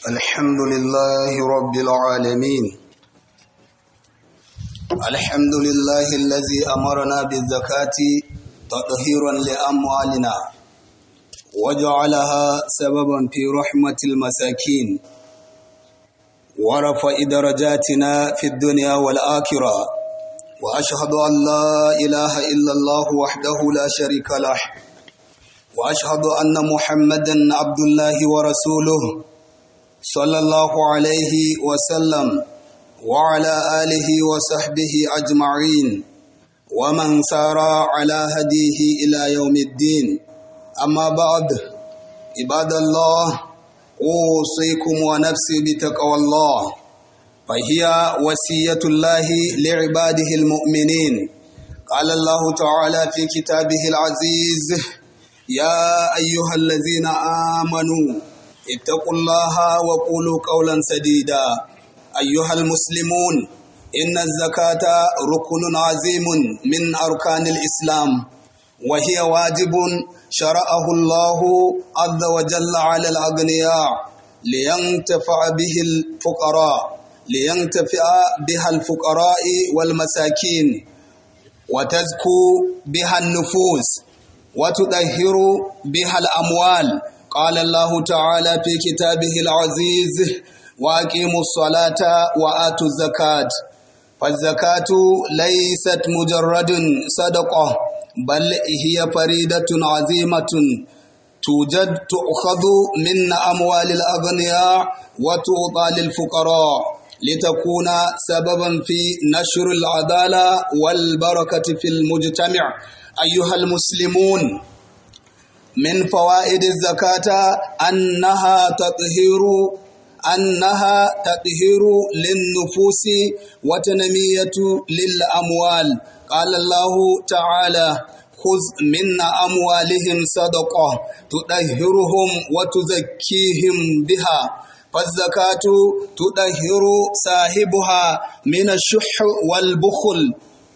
الحمد لله رب العالمين الحمد لله الذي أمرنا بالزكاة تطهيرا لأموالنا وجعلها سببا في رحمة المساكين ورفع درجاتنا في الدنيا والآخرة وأشهد أن لا إله إلا الله وحده لا شريك له وأشهد أن محمدا عبد الله ورسوله صلى الله عليه وسلم وعلى آله وصحبه أجمعين ومن سار على هديه إلى يوم الدين أما بعد عباد الله أوصيكم ونفسي بتقوى الله فهي وصية الله لعباده المؤمنين قال الله تعالى في كتابه العزيز يا أيها الذين آمنوا اتقوا الله وقولوا قولا سديدا أيها المسلمون إن الزكاة ركن عظيم من أركان الإسلام وهي واجب شرعه الله عز وجل على الأغنياء لينتفع به الفقراء لينتفع بها الفقراء والمساكين وتزكو بها النفوس وتطهر بها الأموال قال الله تعالى في كتابه العزيز وأقيموا الصلاة وآتوا الزكاة فالزكاة ليست مجرد صدقة بل هي فريدة عظيمة توجد تؤخذ من أموال الأغنياء وتعطى للفقراء لتكون سببا في نشر العدالة والبركة في المجتمع أيها المسلمون من فوائد الزكاة أنها تطهير أنها تطهير للنفوس وتنمية للأموال قال الله تعالى خذ من أموالهم صدقة تطهرهم وتزكيهم بها فالزكاة تطهر صاحبها من الشح والبخل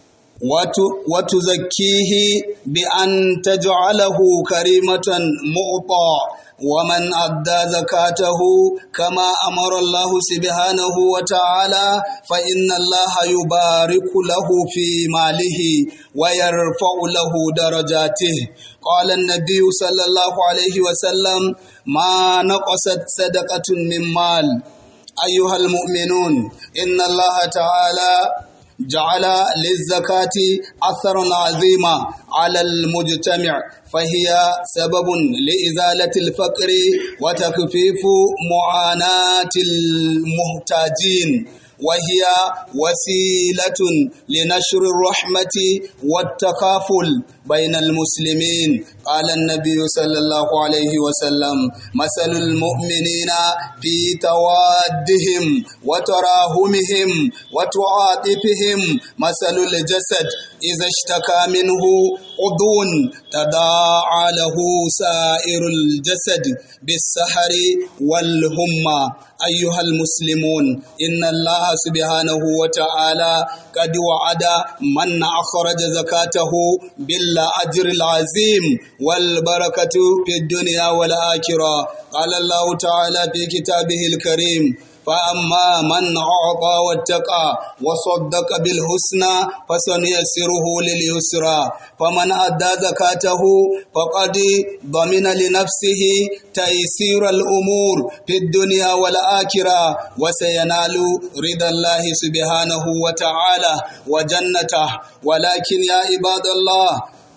وتزكيه بأن تجعله كريمة معطى ومن أدى زكاته كما أمر الله سبحانه وتعالى فإن الله يبارك له في ماله ويرفع له درجاته قال النبي صلى الله عليه وسلم ما نقصت صدقة من مال أيها المؤمنون إن الله تعالى جعل للزكاة أثرا عظيما على المجتمع فهي سبب لإزالة الفقر وتخفيف معاناة المحتاجين وهي وسيلة لنشر الرحمة والتكافل بين المسلمين قال النبي صلى الله عليه وسلم مثل المؤمنين في توادهم وتراهمهم وتعاطفهم مثل الجسد إذا اشتكى منه عضو تداعى له سائر الجسد بالسحر والهمة أيها المسلمون إن الله سبحانه وتعالى قد وعد من أخرج زكاته بالأجر العظيم والبركة في الدنيا والآخرة قال الله تعالى في كتابه الكريم فأما من أعطى واتقى وصدق بالحسنى فسنيسره لليسرى فمن أدى زكاته فقد ضمن لنفسه تيسير الأمور في الدنيا والآخرة وسينال رضا الله سبحانه وتعالى وجنته ولكن يا عباد الله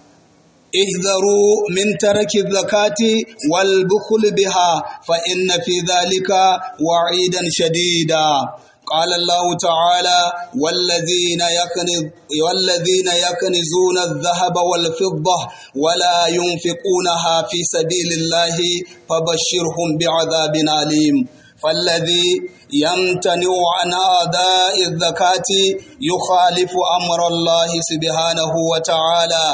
احذروا من ترك الزكاة والبخل بها فإن في ذلك وعيدا شديدا قال الله تعالى والذين يكنز والذين يكنزون الذهب والفضة ولا ينفقونها في سبيل الله فبشرهم بعذاب أليم فالذي يمتنع عن أداء الزكاة يخالف أمر الله سبحانه وتعالى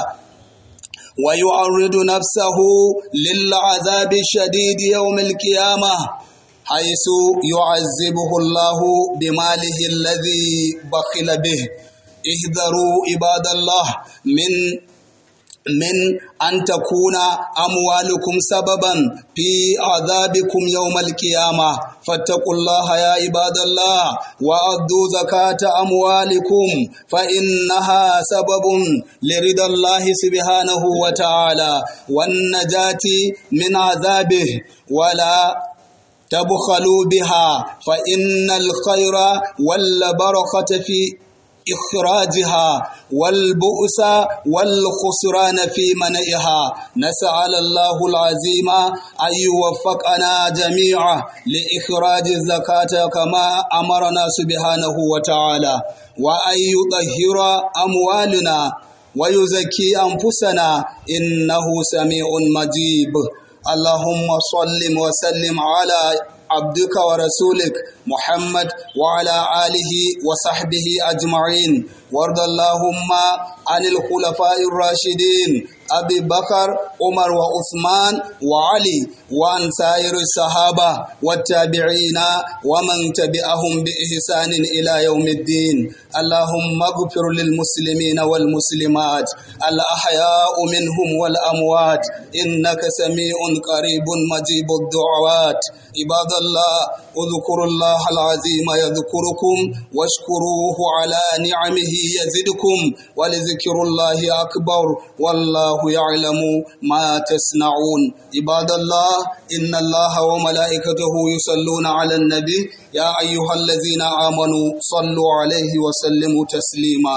ويعرض نفسه للعذاب الشديد يوم القيامة حيث يعذبه الله بماله الذي بخل به احذروا عباد الله من من أن تكون أموالكم سببا في عذابكم يوم القيامة فاتقوا الله يا عباد الله وأدوا زكاة أموالكم فإنها سبب لرضا الله سبحانه وتعالى والنجاة من عذابه ولا تبخلوا بها فإن الخير والبركة في إخراجها والبؤس والخسران في منعها نسأل الله العظيم أن يوفقنا جميعا لإخراج الزكاة كما أمرنا سبحانه وتعالى وأن يطهر أموالنا ويزكي أنفسنا إنه سميع مجيب اللهم صل وسلم على عبدك ورسولك محمد وعلى آله وصحبه أجمعين وارض اللهم عن الخلفاء الراشدين أبي بكر عمر وعثمان وعلي وعن سائر الصحابة والتابعين ومن تبعهم بإحسان إلى يوم الدين اللهم اغفر للمسلمين والمسلمات الأحياء منهم والأموات إنك سميع قريب مجيب الدعوات عباد الله اذكروا الله العظيم يذكركم واشكروه على نعمه يزدكم ولذكر الله أكبر والله يعلم ما تصنعون عباد الله إن الله وملائكته يصلون على النبي يا أيها الذين آمنوا صلوا عليه وسلموا تسليما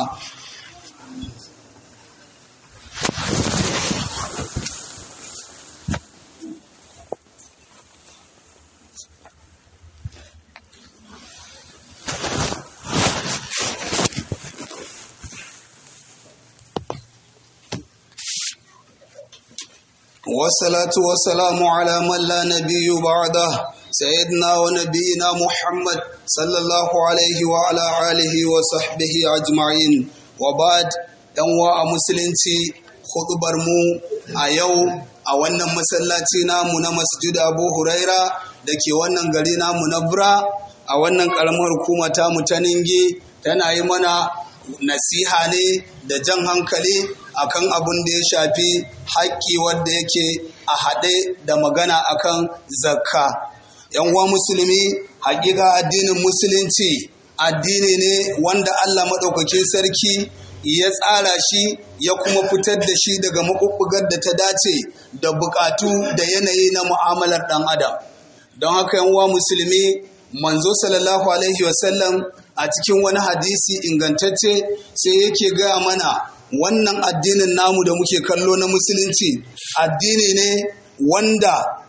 والصلاة والسلام على من لا نبي بعده سيدنا ونبينا محمد صلى الله عليه وعلى آله وصحبه أجمعين وبعد yanwa a musulunci hudubar mu a yau a wannan masallaci namu na masjid abu huraira da ke wannan gari namu na bura a wannan karamar hukuma tamu ta ninge tana yi mana nasiha ne da jan hankali akan abin da ya shafi haƙƙi wanda yake a haɗe da magana akan zakka yan uwa musulmi haƙiƙa addinin musulunci addini ne wanda Allah maɗaukakin sarki ya tsara shi ya kuma fitar da shi daga maɓuɓɓugar da ta dace da buƙatu da yanayi na mu'amalar ɗan adam don haka yan uwa musulmi manzo sallallahu alaihi wasallam a cikin wani hadisi ingantacce sai yake gaya mana wannan addinin namu da muke kallo na musulunci addini ne wanda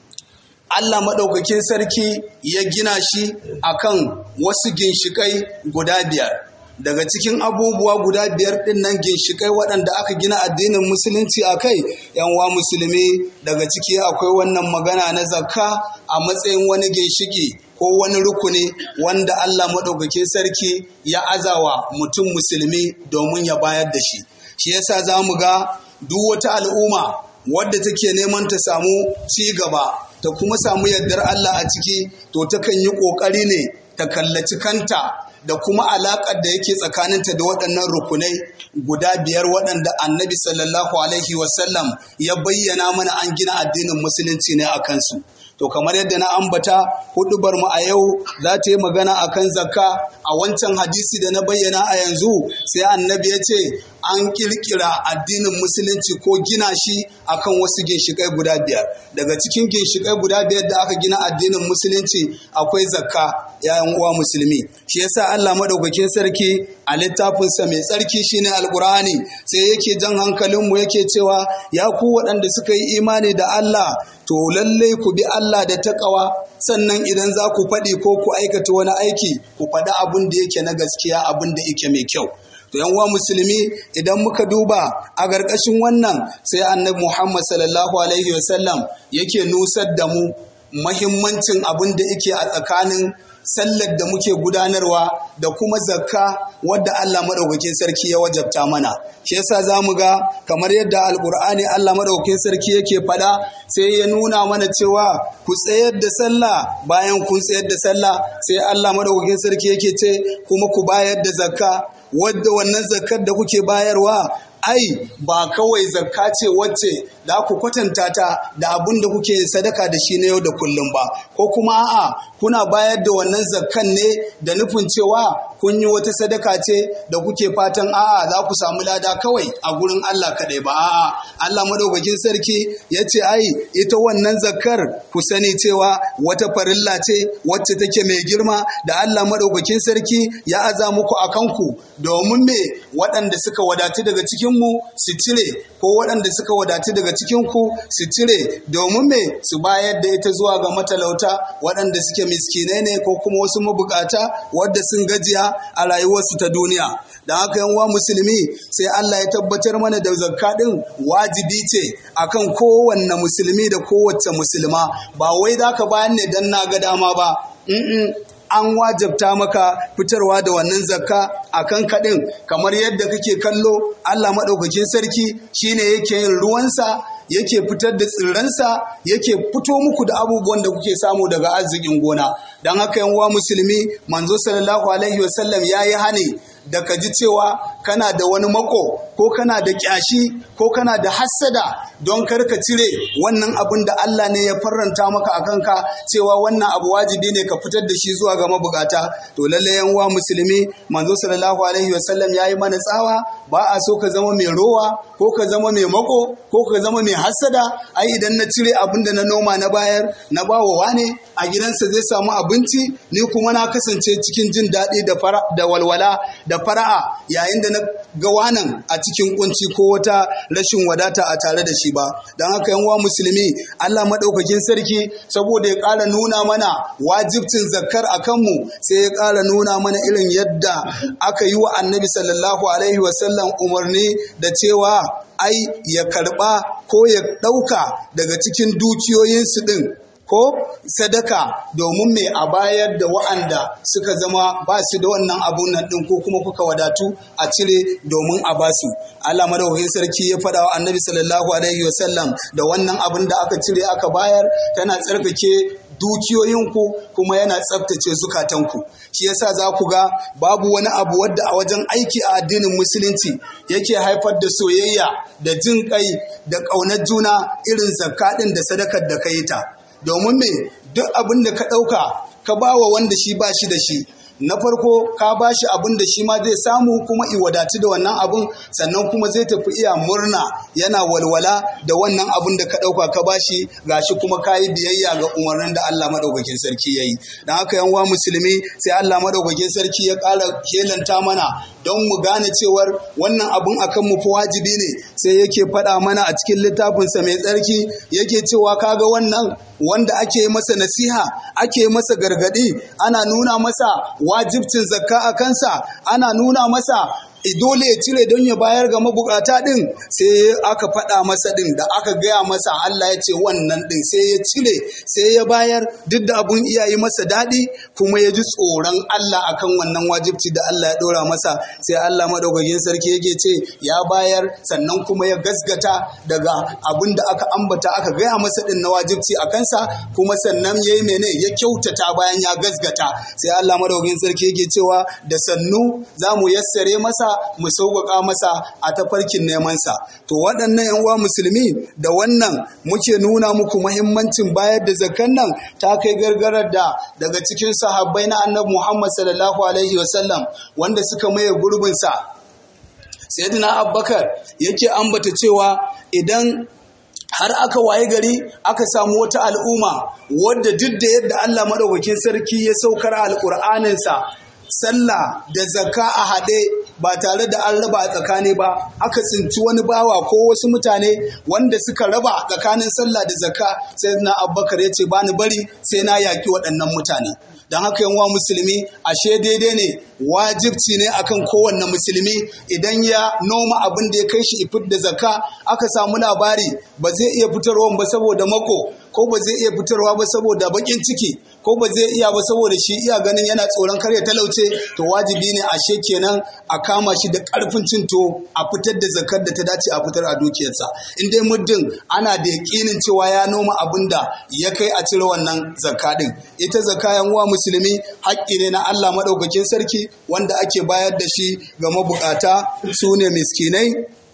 Allah maɗaukakin sarki ya gina shi akan wasu ginshikai guda biyar daga cikin abubuwa guda biyar ɗin nan ginshikai waɗanda aka gina addinin musulunci a kai wa musulmi daga ciki akwai wannan magana na zakka a matsayin wani ginshiki ko wani rukuni wanda Allah maɗaukakin sarki ya azawa mutum musulmi domin ya bayar da shi shi yasa za mu ga duk wata al'umma wadda take neman ta samu ci gaba ta kuma samu yardar Allah a ciki to takan yi ƙoƙari ne ta kallaci kanta da kuma alaƙar da yake tsakaninta da waɗannan rukunai guda biyar waɗanda annabi sallallahu alaihi wasallam ya bayyana mana an gina addinin musulunci ne a kansu to kamar yadda na ambata hudubar mu a yau za ta yi magana akan zakka a wancan hadisi da na bayyana a yanzu sai annabi ya ce an kirkira addinin musulunci ko gina shi akan wasu ginshikai guda biyar daga cikin ginshikai guda biyar da aka gina addinin musulunci akwai zakka yayan uwa musulmi shi yasa Allah madaukakin sarki a littafinsa mai tsarki shine alqur'ani sai yake jan hankalin mu yake cewa ya ku waɗanda suka yi imani da Allah to lallai ku bi Allah da taƙawa sannan idan za ku faɗi ko ku aikata wani aiki ku faɗi abin da yake na gaskiya abin da yake mai kyau to yan uwa musulmi idan muka duba a ƙarƙashin wannan sai annabi Muhammad sallallahu alaihi wasallam yake nusar da mu mahimmancin abin da yake a tsakanin sallar da muke gudanarwa da kuma zakka wadda Allah madaukakin sarki ya wajabta mana shi yasa zamu ga kamar yadda alkur'ani Allah madaukakin sarki yake fada sai ya nuna mana cewa ku tsayar da sallah bayan kun tsayar da sallah sai Allah madaukakin sarki yake ce kuma ku bayar da zakka wadda wannan zakkar da kuke bayarwa ai ba kawai zakka ce wacce za ku kwatanta ta da abin da kuke sadaka da shi na yau da kullum ba ko kuma a'a kuna bayar da wannan zakkan ne da nufin cewa kun yi wata sadaka ce da kuke fatan a'a za ku samu lada kawai a gurin Allah kaɗai ba a'a Allah madaukakin sarki ya ce ai ita wannan zakkar ku sani cewa wata farilla ce wacce take mai girma da Allah madaukakin sarki ya aza muku a kanku domin me waɗanda suka wadatu daga cikinmu su cire ko waɗanda suka wadatu daga cikinku su cire domin me su bayar da ita zuwa ga matalauta waɗanda suke miskinai ne ko kuma wasu mabukata wadda sun gajiya a rayuwarsu ta duniya da haka yanwa musulmi sai Allah ya tabbatar mana da zakka din wajibi ce akan kowanne musulmi da kowace musulma ba wai zaka bayan ne dan na ga dama ba an wajabta maka fitarwa da wannan zakka a kan kaɗin kamar yadda kake kallo Allah maɗaukakin sarki shine yake yin ruwansa yake fitar da tsirransa yake fito muku da abubuwan da kuke samu daga arzikin gona don haka yanwa musulmi manzo sallallahu alaihi wasallam ya yi hane da ka ji cewa kana da wani mako ko kana da kyashi ko kana da hassada don karka cire wannan abin da Allah ne ya farranta maka a kanka cewa wannan abu wajibi ne ka fitar da shi zuwa ga mabukata to lalle yanwa musulmi manzo sallallahu alaihi wasallam ya yi mana tsawa ba a so ka zama mai rowa ko ka zama mai mako ko ka zama mai hassada ai idan na cire abin da na noma na bayar na bawa wane a gidansa zai samu abinci ni kuma na kasance cikin jin daɗi da walwala da fara'a yayin da na ga wanan a cikin kunci ko wata rashin wadata a tare da shi ba don haka yan wa musulmi Allah maɗaukakin sarki saboda ya ƙara nuna mana wajibcin zakkar a kanmu sai ya ƙara nuna mana irin yadda aka yi wa annabi sallallahu alaihi wasallam umarni da cewa ai ya karɓa ko ya ɗauka daga cikin dukiyoyinsu ɗin ko sadaka domin mai a bayar da wa'anda suka zama ba su da wannan abun nan ɗin ko kuma kuka wadatu a cire domin a basu Allah madaukakin sarki ya faɗa wa annabi sallallahu alaihi wasallam da wannan abin da aka cire aka bayar tana tsarkake dukiyoyinku kuma yana tsabtace zukatanku shi yasa za ku ga babu wani abu wadda a wajen aiki a addinin musulunci yake haifar da soyayya da jin kai da ƙaunar juna irin zakka ɗin da sadakar da ka yi ta domin me duk abin da ka ɗauka ka ba wa wanda shi ba shi da shi na farko ka ba shi abin da shi ma zai samu kuma i wadatu da wannan abin sannan kuma zai tafi iya murna yana walwala da wannan abin da ka ɗauka ka ba shi gashi kuma ka yi biyayya ga umarnin da Allah maɗaukakin sarki ya yi don haka yan musulmi sai Allah maɗaukakin sarki ya ƙara kelanta mana don mu gane cewar wannan abin akan mu fa wajibi ne sai yake faɗa mana a cikin littafinsa mai tsarki yake cewa kaga wannan wanda ake masa nasiha ake masa gargadi ana nuna masa wajibcin zakka a kansa ana nuna masa dole ya cire don ya bayar ga mabukata din sai aka faɗa masa din da aka gaya masa Allah ya ce wannan din sai ya cire sai ya bayar duk da abun iyayi masa daɗi kuma ya ji tsoron Allah akan wannan wajibci da Allah ya ɗora masa sai Allah madaukakin sarki yake ce ya bayar sannan kuma ya gasgata daga abun da aka ambata aka gaya masa din na wajibci a kansa kuma sannan ya yi mene ya kyautata bayan ya gasgata sai Allah madaukakin sarki yake cewa da sannu za mu yassare masa mu sauƙaƙa masa a tafarkin nemansa to waɗannan yan uwa musulmi da wannan muke nuna muku muhimmancin bayar da zakan nan ta kai gargarar da daga cikin sahabbai na annabi Muhammad sallallahu alaihi wasallam wanda suka maye gurbinsa sayyidina Abubakar yake ambata cewa idan har aka waye gari aka samu wata al'umma wadda duk da yadda Allah maɗaukakin sarki ya saukar alƙur'aninsa sallah da zakka a haɗe ba tare da an raba a tsakani ba aka tsinci wani bawa ko wasu mutane wanda suka raba tsakanin sallah da zakka sai na abubakar ya ce bani bari sai na yaƙi waɗannan mutane don haka yanwa musulmi ashe daidai ne wajibci ne akan kowanne musulmi idan ya noma abin da ya kai shi ifit da zakka aka samu labari ba zai iya fitarwa ba saboda mako ko ba zai iya fitarwa ba saboda bakin ciki ko ba zai iya ba saboda shi iya ganin yana tsoron kar ya talauce to wajibi ne ashe kenan a kama shi da karfin cinto a fitar da zakar da ta dace a fitar a dukiyarsa in dai muddin ana da yakinin cewa ya noma abin da ya kai a cire wannan zakka din ita zakka yan uwa musulmi haƙƙi ne na Allah madaukakin sarki wanda ake bayar da shi ga mabukata su ne miskinai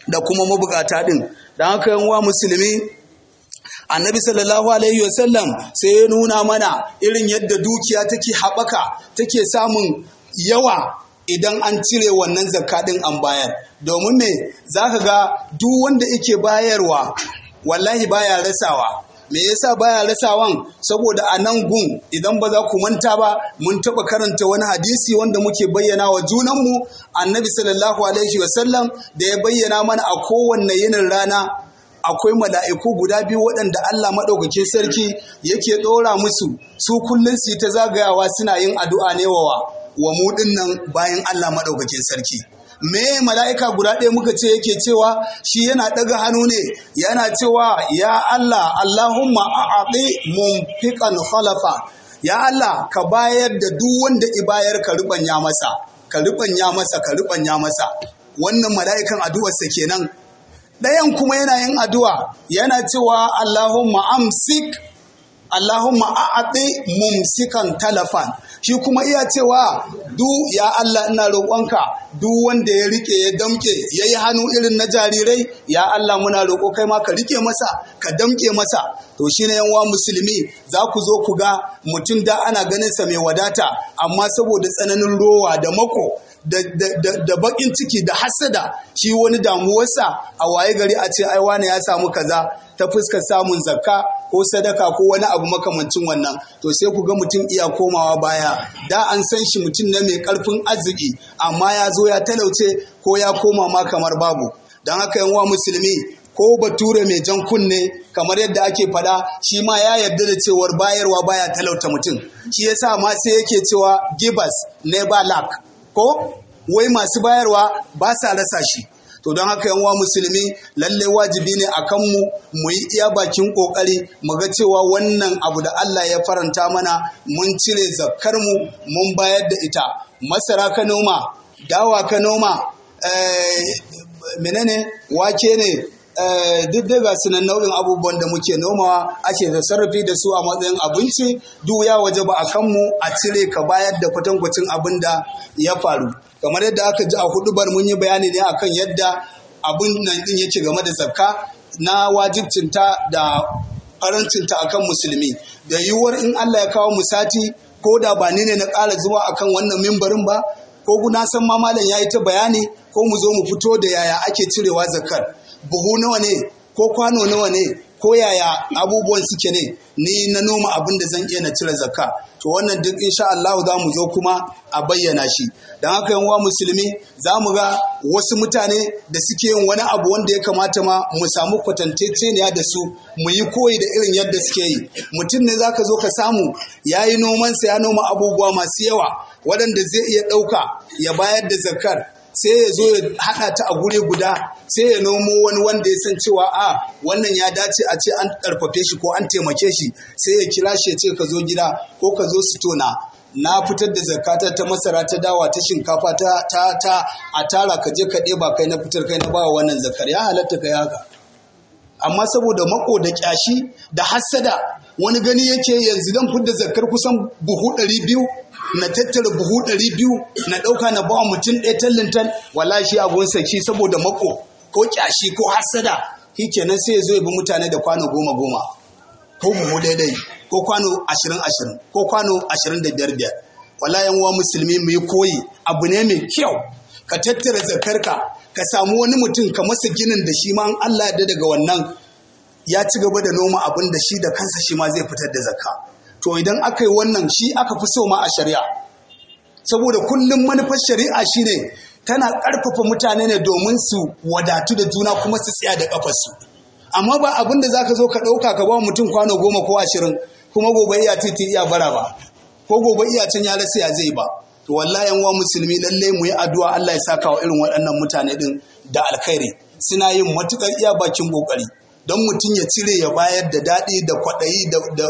da kuma mabukata din don haka yan wa musulmi annabi sallallahu alaihi wasallam sai ya nuna mana irin yadda dukiya take haɓaka take samun yawa idan an cire wannan zakka din an bayar domin me zaka ga duk wanda yake bayarwa wallahi baya rasawa me yasa baya rasawan saboda a nan gun idan ba za ku manta ba mun taɓa karanta wani hadisi wanda muke bayyana wa junanmu annabi sallallahu alaihi wasallam da ya bayyana mana a kowanne yinin rana akwai mala'iku guda biyu waɗanda Allah maɗaukakin sarki yake ɗora musu su kullum su ta zagayawa suna yin addu'a ne wa wa mu nan bayan Allah maɗaukakin sarki me mala'ika guda ɗaya muka ce yake cewa shi yana ɗaga hannu ne yana cewa ya Allah Allahumma a'aɗi mumfiqan khalafa ya Allah ka bayar da duk wanda ibayar ka rubanya masa ka rubanya masa ka rubanya masa wannan mala'ikan addu'arsa kenan ɗayan kuma yana yin addu'a yana cewa Allahumma amsik Allahumma a'aɗi mumsikan talafan shi kuma iya cewa du ya Allah ina roƙonka duk wanda ya rike ya damke ya yi hannu irin na jarirai ya Allah muna roƙo kai ma ka rike masa ka damke masa to shi ne yanwa musulmi za ku zo ku ga mutum da ana ganin sa mai wadata amma saboda tsananin rowa da mako da bakin ciki da hasada shi wani damuwarsa a waye gari a ce ai wane ya samu kaza ta fuskar samun zakka ko sadaka ko wani abu makamancin wannan to sai ku ga mutum iya komawa baya da an san shi mutum ne mai karfin arziki amma ya zo ya talauce ko ya koma ma kamar babu don haka yanwa musulmi ko bature mai jan kunne kamar yadda ake fada shi ma ya yarda da cewar bayarwa baya talauta mutum shi yasa ma sai yake cewa givers never lack ko wai masu bayarwa ba sa rasa shi to don haka yanwa musulmi lalle wajibi ne a kanmu mu yi iya bakin kokari mu ga cewa wannan abu da Allah ya faranta mana mun cire zakkar mu mun bayar da ita masara ka noma dawa ka noma menene wake ne duk daga sunan nau'in abubuwan da muke nomawa ake da sarrafi da su a matsayin abinci duk ya waje ba a kanmu a cire ka bayar da kwatankwacin abin da ya faru kamar yadda aka ji a hudubar mun yi bayani ne akan yadda abin nan din yake game da zakka na wajibcinta da farancinta akan musulmi da yiwuwar in Allah ya kawo mu sati ko da ba ni ne na ƙara zuwa akan wannan mimbarin ba ko na san ma malam ya yi ta bayani ko mu zo mu fito da yaya ake cirewa zakkar buhu nawa ne ko kwano nawa ne ko yaya abubuwan suke ne ni na noma abin da zan iya na cire zakka to wannan duk insha Allah za mu zo kuma a bayyana shi don haka yan musulmi za mu ga wasu mutane da suke yin wani abu wanda ya kamata ma mu samu kwatantaceniya da su mu yi koyi da irin yadda suke yi mutum ne zaka zo ka samu ya yi nomansa ya noma abubuwa masu yawa waɗanda zai iya ɗauka ya bayar da zakkar sai ya zo ya haɗa ta a guri guda sai ya nomo wani wanda ya san cewa a wannan ya dace a ce an ƙarfafe shi ko an taimake shi sai ya kira shi ya ce ka zo gida ko ka zo su tona na fitar da zakata ta masara ta dawa ta shinkafa ta ta ta a tara ka je ka ɗeba kai na fitar kai na bawa wannan zakar ya halatta kai haka amma saboda mako da kyashi da hassada wani gani yake yanzu dan fidda zakar kusan buhu ɗari biyu na tattara buhu ɗari biyu na ɗauka na bawa mutum ɗaya tallintan wala shi abun saki saboda mako ko kyashi ko hassada shi kenan sai ya zo ya bi mutane da kwano goma goma ko buhu daidai ko kwano ashirin ashirin ko kwano ashirin da biyar biyar wala yan uwa musulmi mu yi koyi abu ne mai kyau ka tattara zakarka ka samu wani mutum ka masa ginin da shi ma Allah ya daga wannan ya ci gaba da noma abin da shi da kansa shi ma zai fitar da zakka to idan aka yi wannan shi aka fi so ma a shari'a saboda kullum manufar shari'a shine tana ƙarfafa mutane ne domin su wadatu da juna kuma su tsaya da ƙafarsu amma ba abin da zaka zo ka ɗauka ka ba mutum kwano goma ko ashirin kuma gobe iya titi iya bara ba ko gobe iya can ya rasa ya zai ba to wallahi yan musulmi lalle mu yi addu'a Allah ya saka wa irin waɗannan mutane din da alkhairi suna yin matukar iya bakin kokari don mutum ya cire ya bayar da daɗi da kwaɗayi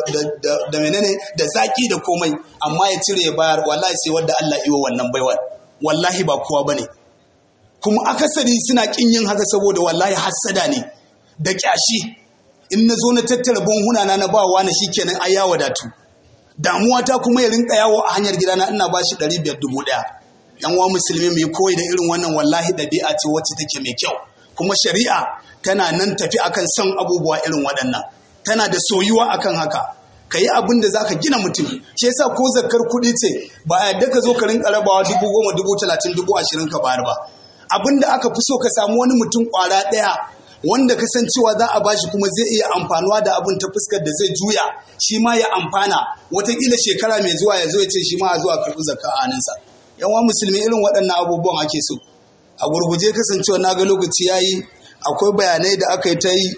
da menene da zaki da komai amma ya cire ya bayar wallahi sai wanda Allah iwa wannan baiwar wallahi ba kowa bane kuma akasari suna kin yin haka saboda wallahi hassada ne da kyashi in na zo na tattara bunhuna na na bawa na shikenan ai ya wadatu damuwa ta kuma ya rinka yawo a hanyar gidana ina ba shi ɗari biyar dubu ɗaya yan uwa musulmi mai koyi da irin wannan wallahi ɗabi'a ce wacce take mai kyau kuma shari'a tana nan tafi akan son abubuwa irin waɗannan tana da soyuwa akan haka ka yi abin da za ka gina mutum shi yasa ko zakar kuɗi ce ba a yadda ka zo ka rinka rabawa dubu goma dubu talatin dubu ashirin ka bayar ba abin da aka fi so ka samu wani mutum ƙwara ɗaya wanda ka san cewa za a bashi kuma zai iya amfanuwa da abin ta fuskar da zai juya shi ma ya amfana watakila shekara mai zuwa ya zo ya ce shi ma a zuwa karɓi zakka a hannunsa yanwa musulmi irin waɗannan abubuwan ake so a gurguje kasancewa na ga lokaci ya yi akwai bayanai da aka yi ta yi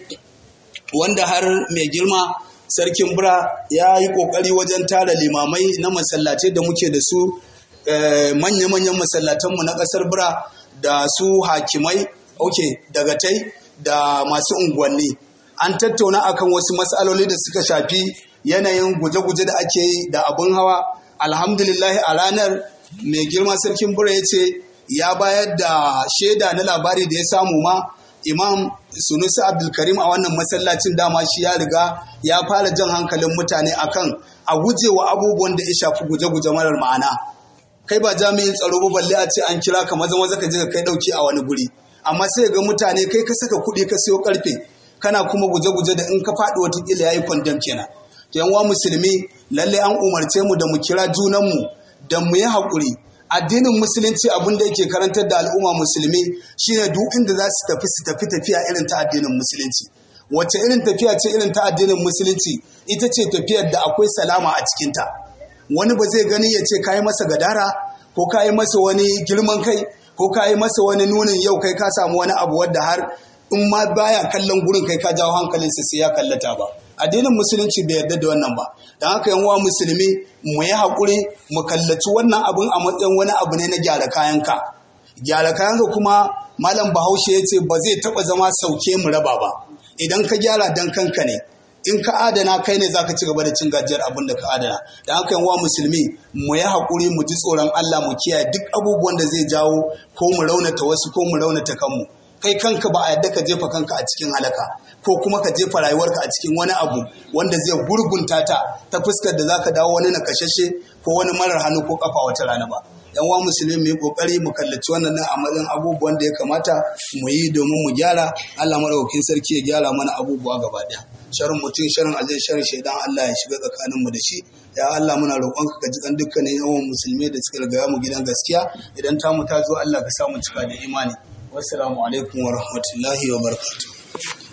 wanda har mai girma sarkin bura ya yi ƙoƙari wajen tara limamai na masallatai da muke da su manya-manyan masallatanmu na ƙasar bura da su hakimai ok daga tai da masu unguwanni an tattauna akan wasu matsaloli da suka shafi yanayin guje-guje da ake yi da abin hawa alhamdulillah a ranar mai girma sarkin bura ya ce ya bayar da shaida na labari da ya samu ma imam sunusi abdulkarim a wannan masallacin dama shi ya riga ya fara jan hankalin mutane akan a guje wa abubuwan da ya shafi guje-guje marar ma'ana kai ba jami'in tsaro ba balle a ce an kira ka maza maza ka je ka kai dauki a wani guri amma sai ga mutane kai ka saka kuɗi ka siyo karfe kana kuma guje-guje da in ka faɗi watakila ya yi kwandam kenan to yan musulmi lalle an umarce mu da mu kira junanmu da mu yi haƙuri addinin musulunci abin da yake karantar da al'umma musulmi shine duk inda za su tafi su tafi tafiya irin ta addinin musulunci wacce irin tafiya ce irin ta addinin musulunci ita ce tafiyar da akwai salama a cikinta wani ba zai gani ya ce kayi masa gadara ko kayi masa wani girman kai ko kayi masa wani nunin yau kai ka samu wani abu wadda har in ma baya kallon gurin kai ka jawo hankalinsa sai ya kallata ba addinin musulunci bai yarda da wannan ba don haka yan uwa musulmi mu yi haƙuri mu kallaci wannan abin a matsayin wani abu ne na gyara kayanka gyara kayanka kuma malam bahaushe ya ce ba zai taɓa zama sauke mu raba ba idan ka gyara dan kanka ne in ka adana kai ne zaka ci gaba da cin gajiyar abin da ka adana don haka yan uwa musulmi mu yi haƙuri mu ji tsoron Allah mu kiyaye duk abubuwan da zai jawo ko mu raunata wasu ko mu raunata kanmu kai kanka ba a yadda ka jefa kanka a cikin halaka ko kuma ka jefa rayuwarka a cikin wani abu wanda zai gurgunta ta ta fuskar da zaka dawo wani nakashashe ko wani marar hannu ko kafa wata rana ba yan wa musulmi mu yi kokari mu kallaci wannan nan a matsayin abubuwan da ya kamata mu yi domin mu gyara Allah madaukakin sarki ya gyara mana abubuwa gaba daya sharin mutum sharin aljin sharin shaidan Allah ya shiga tsakanin mu da shi ya Allah muna roƙonka ka ji kan dukkanin yawan musulmi da suka riga mu gidan gaskiya idan ta mu ta zo Allah ka samu cika da imani wassalamu alaikum wa rahmatullahi wa barakatuh